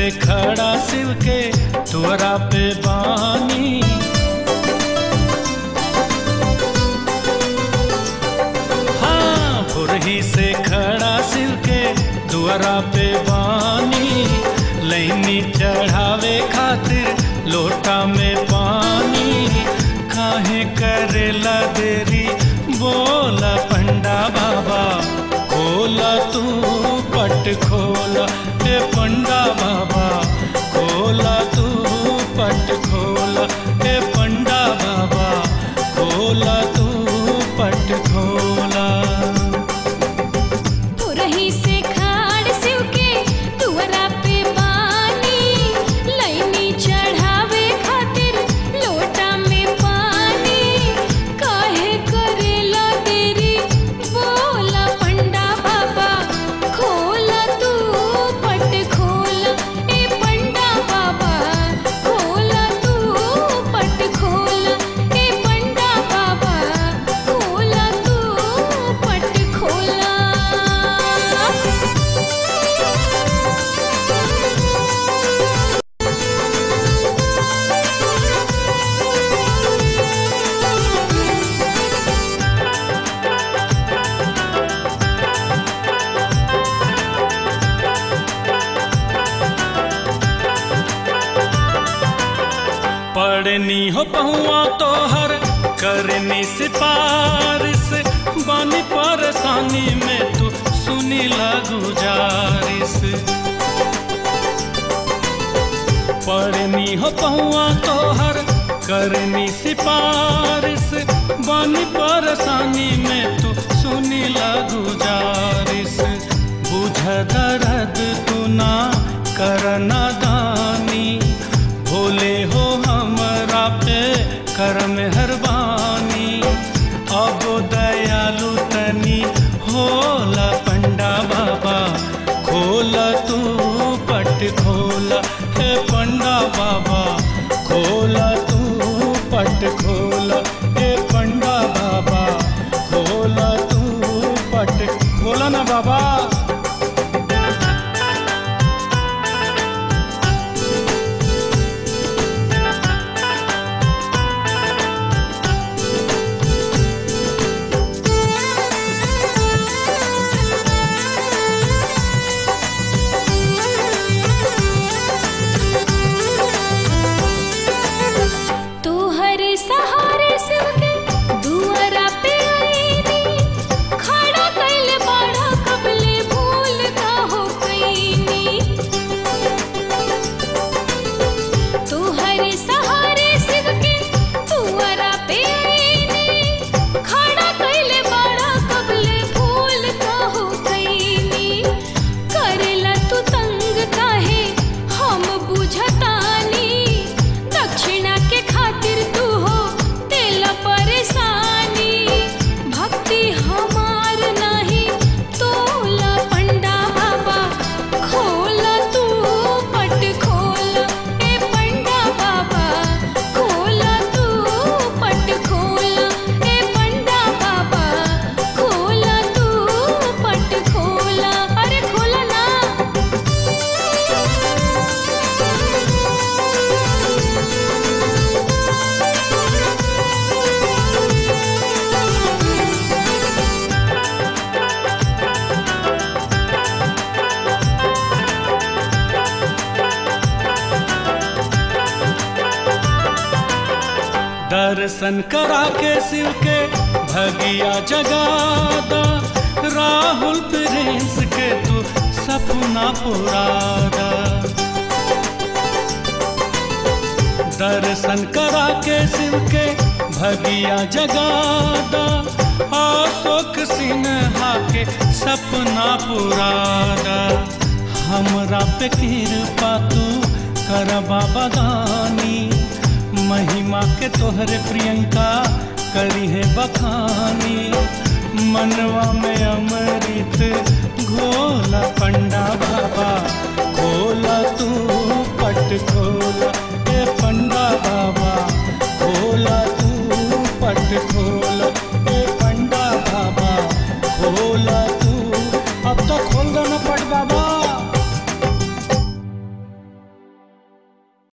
से खड़ा शिव के तुअरा पे बानी हाँ फुरही से खड़ा शिव के दुआरा पे बानी लैनी चढ़ावे खातिर लोटा में पानी काहे करेला देरी बोला पंडा बाबा खोला तू पट खोला हे पंडा बाबा खोला तू पट खोला हे पंडा बाबा खोला तू पट खोला पुरही से खाड़ शिव के तुअरा पे पानी लैनी चढ़ावे खातिर लोटा में पानी काहे करेला देरी बोला पंडा बाबा खोला तू पट खोला ए पंडा बाबा खोला तू पट खोला ए पंडा बाबा खोला तू पट खोला पढ़नी हो पहुआ तोहर करनी सिपारिश बानी परेशानी में तू सुनी गुजारिश पढ़नी हो पहुआ तोहर करनी सिपारिश बानी परेशानी में तू सुनी गुजारिश बुझ दर्द तू ना करना दानी भोले हो हमरा पे कर मेहरबानी अब दयालु तनी होला पंडा बाबा खोला तू पट खोला हे पंडा बाबा खोला तू पट खोला हे पंडा बाबा खोला तू पट खोला ना बाबा तू हर सहारे शिव के दुआरा पे आईनी खड़ा कैले बाड़ा कबले भूल का हो कईनी तू हर सहारे शिव के दुआरा पे आईनी खड़ा कैले बाड़ा कबले भूल का हो कईनी करेला तू तंग काहे हम बुझतानी दक्षिणा के खातिर तू हो तेला परेशानी भक्ति हमार नहीं तोला पंडा बाबा खोला तू पट खोला ए पंडा बाबा खोला तू पट खोला ए पंडा बाबा खोला तू पट खोला अरे खोला ना दर्शन करा के शिव के भगिया जगादा राहुल प्रिंस के तू सपना पुरादा दर्शन करा के शिव के भगिया जगादा अशोक सिन्हा के सपना पुरादा हमरा पे कृपा तू कर बाबा दानी महिमा के तोहरे प्रियंका करी है बखानी मनवा में अमर